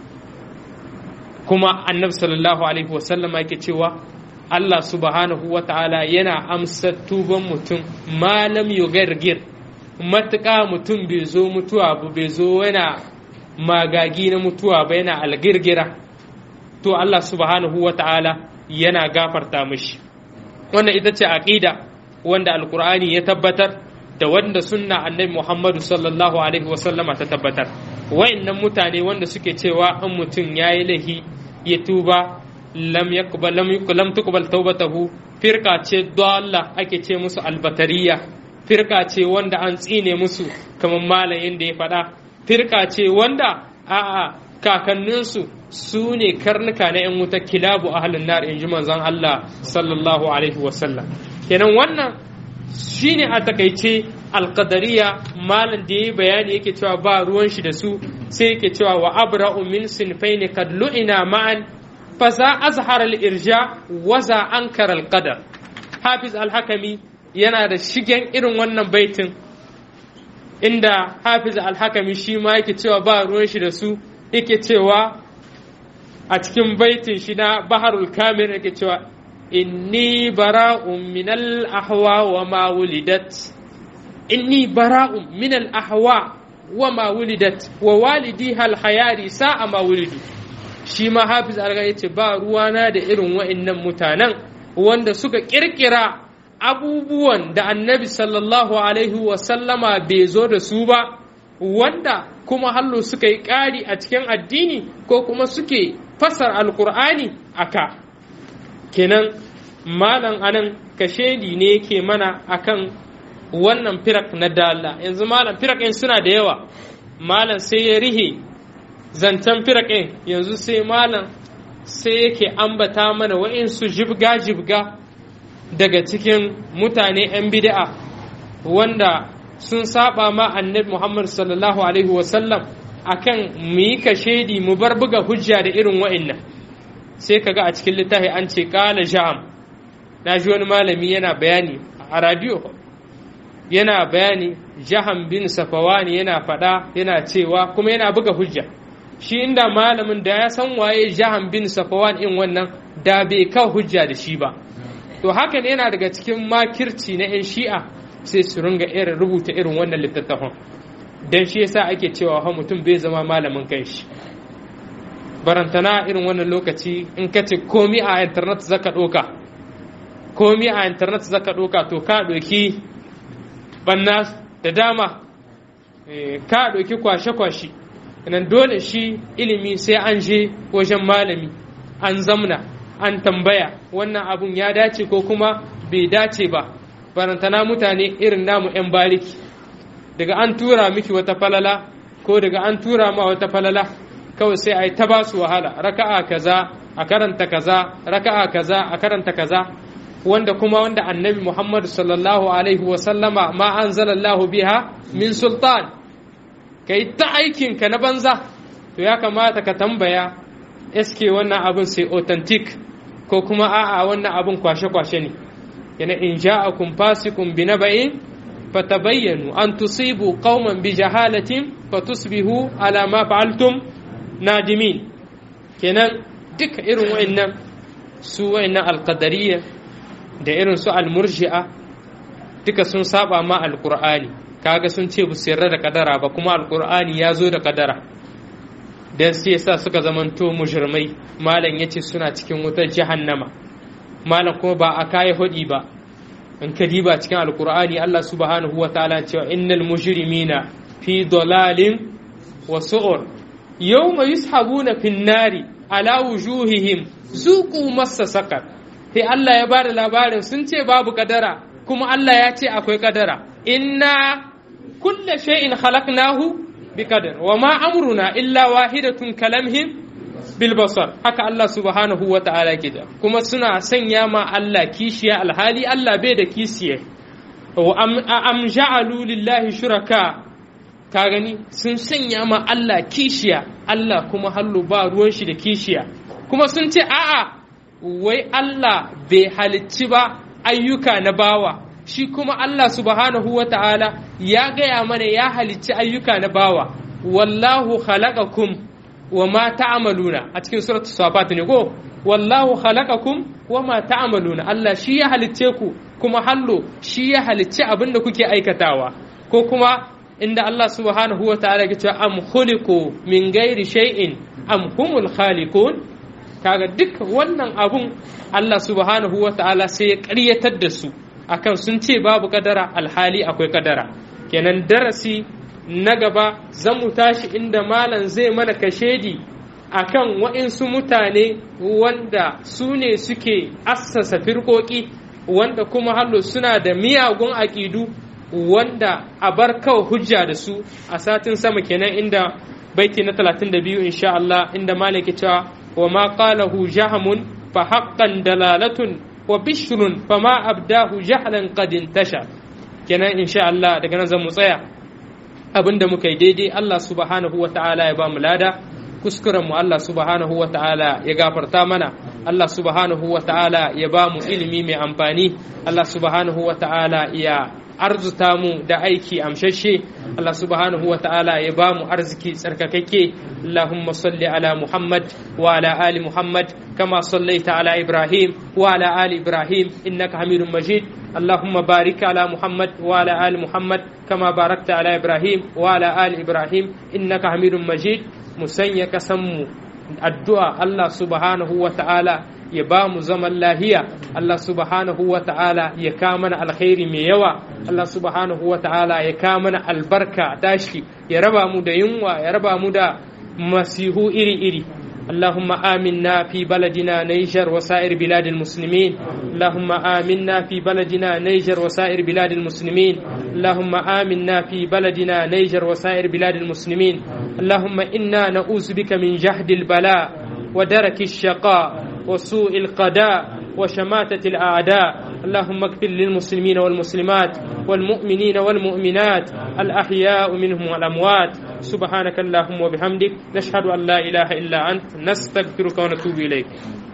kuma annabi sallallahu alaihi wasallama yake cewa Allah subhanahu wa ta'ala yana amsa tuban mutum malam yugargir matuƙa mutum bai zo mutuwa ba bai zo yana magagi na mutuwa ba yana algirgira to Allah subhanahu wa ta'ala yana gafarta mishi wannan ita ce aqida wanda alkur'ani ya tabbatar da wanda sunna annabi Muhammadu sallallahu alaihi wasallama ta tabbatar wayannan mutane wanda suke cewa in mutum yayi lahi ya tuba lam yaqbal lam lam tuqbal tawbatahu firqa ce dalla ake ce musu albatariya firqa ce wanda an tsine musu kamar malamin da ya faɗa firqa ce wanda a'a kakanninsu su ne karnuka na 'yan wuta kilabu ahalin nar in ji manzon Allah sallallahu alaihi wasallam kenan wannan shine a takaice alqadariya malam da yayi bayani yake cewa ba ruwan shi da su sai yake cewa wa abra'u min sinfaini kad lu'ina ma'an fasa azhar al-irja waza ankara al-qadar hafiz al-hakami yana da shigen irin wannan baitin inda hafiz al-hakami shi ma yake cewa ba ruwan shi da su yake cewa a cikin baitin shi na baharul kamil yake cewa inni bara'un min al-ahwa wa ma wulidat inni bara'un min al-ahwa wa ma wulidat wa walidi hal hayari sa'a ma wulidu shi ma hafiz alga yace ba ruwana da irin wa'annan mutanen wanda suka kirkira abubuwan da annabi sallallahu alaihi wa sallama bai zo da su ba wanda kuma hallo suka yi ƙari a cikin addini ko kuma suke fasar alkur'ani aka kenan malam anan kashedi ne yake mana akan wannan firak na dala yanzu malam firakin suna da yawa malam sai ya rihe zancen firakin yanzu sai malam sai yake ambata mana wa'insu jibga-jibga daga cikin mutane 'yan bid'a wanda sun saba ma annabi Muhammad sallallahu alaihi wasallam akan mu yi kashedi mu bar buga hujja da irin wa'innan sai kaga a cikin littafi an ce kala jam na ji wani malami yana bayani a radio yana bayani jahan bin safawani yana faɗa yana cewa kuma yana buga hujja shi inda malamin da ya san waye jahan bin safawan in wannan da bai kawo hujja da shi ba to hakan yana daga cikin makirci na 'yan shi'a sai su ringa irin rubuta irin wannan littattafan don shi yasa ake cewa ha mutum bai zama malamin kanshi barantana irin wannan lokaci in ka ce komi a internet zaka ɗoka komi a internet zaka ɗoka to ka ɗoki banna da dama ka ɗoki kwashe-kwashe nan dole shi ilimi sai an je wajen malami an zamna an tambaya wannan abun ya dace ko kuma bai dace ba barantana mutane irin namu 'yan bariki daga an tura miki wata falala ko daga an tura ma wata falala kawai sai a yi ta basu wahala raka'a kaza a karanta kaza raka'a kaza a karanta kaza wanda kuma wanda annabi muhammadu sallallahu alaihi wasallama ma anzalallahu biha min sultan ka yi ta aikinka na banza to ya kamata ka tambaya eske wannan abin sai authentic ko kuma a'a wannan abin kwashe-kwashe ne yana in ja'akum fasikum bi naba'in fatabayyanu an tusibu qauman bi jahalatin fatusbihu ala ma fa'altum nadimin kenan duka irin wa'annan su wa'annan alqadariyya da irin su almurji'a duka sun saba ma alqur'ani kaga sun ce bu yarda da kadara ba kuma alqur'ani ya zo da kadara dan sai yasa suka zamanto mujrimai malam yace suna cikin wutar jahannama malam kuma ba a kai hudi ba in ka diba cikin alqur'ani Allah subhanahu wa ta'ala cewa innal mujrimina fi dalalin wa su'ur yawma yushabuna fin nari ala wujuhihim zuqu massa sakar sai Allah ya bada labarin sun ce babu kadara kuma Allah ya ce akwai kadara inna kulla shay'in khalaqnahu bi qadar wa ma amruna illa wahidatun kalamhim bil basar haka Allah subhanahu wa ta'ala gida kuma suna sanya ma Allah kishiya alhali Allah bai da kishiya wa am ja'alu lillahi shuraka ka gani sun sanya ma Allah kishiya Allah kuma hallu ba ruwan shi da kishiya kuma sun ce a'a wai Allah bai halicci ba ayyuka na bawa shi kuma Allah subhanahu wa ta'ala ya gaya mana ya halicci ayyuka na bawa wallahu khalaqakum wa ma ta'maluna a cikin suratul safat ne ko wallahu khalaqakum wa ma ta'maluna Allah shi ya halicce ku kuma hallo shi ya halicci abin da kuke aikatawa ko kuma inda Allah subhanahu wa ta'ala ke cewa am khuliqu min ghairi shay'in am humul khaliqun kaga duk wannan abun Allah subhanahu wa ta'ala sai ya ƙaryatar da su akan sun ce babu kadara alhali akwai kadara kenan darasi na gaba zan mu tashi inda malam zai mana kashedi akan waɗansu mutane wanda su ne suke assasa firkoki wanda kuma hallo suna da miyagun aƙidu wanda a bar kawai hujja da su a satin sama kenan inda baiti na 32 insha Allah inda malam ke cewa wa ma qalahu jahamun fa haqqan dalalatun wa bishrun fa ma abdahu jahlan qad intasha kenan insha Allah daga nan zan mu tsaya abinda muka yi daidai Allah subhanahu wa ta'ala ya ba mu lada kuskuren mu Allah subhanahu wa ta'ala ya gafarta mana Allah subhanahu wa ta'ala ya ba mu ilimi mai amfani Allah subhanahu wa ta'ala ya arzuta mu da aiki amshashe Allah subhanahu wa ta'ala ya ba mu arziki tsarkakakke Allahumma salli ala Muhammad wa ala ali Muhammad kama sallaita ala Ibrahim wa ala ali Ibrahim innaka Hamidum Majid اللهم بارك على محمد وعلى آل محمد كما باركت على إبراهيم وعلى آل إبراهيم إنك حميد مجيد مسنيا كسمو الدعاء الله سبحانه وتعالى ya ba mu zaman lahiya Allah subhanahu wa ta'ala ya kamana alkhairi mai yawa Allah subhanahu wa ta'ala ya kamana albarka tashi ya raba mu da yunwa ya raba mu da masihu iri-iri اللهم آمنا في بلدنا نيجر وسائر بلاد المسلمين اللهم آمنا في بلدنا نيجر وسائر بلاد المسلمين اللهم آمنا في بلدنا نيجر وسائر بلاد المسلمين اللهم إنا نعوذ بك من جهد البلاء ودرك الشقاء وسوء القضاء وشماتة الأعداء اللهم اغفر للمسلمين والمسلمات والمؤمنين والمؤمنات الأحياء منهم والأموات سبحانك اللهم وبحمدك نشهد أن لا إله إلا أنت نستغفرك ونتوب إليك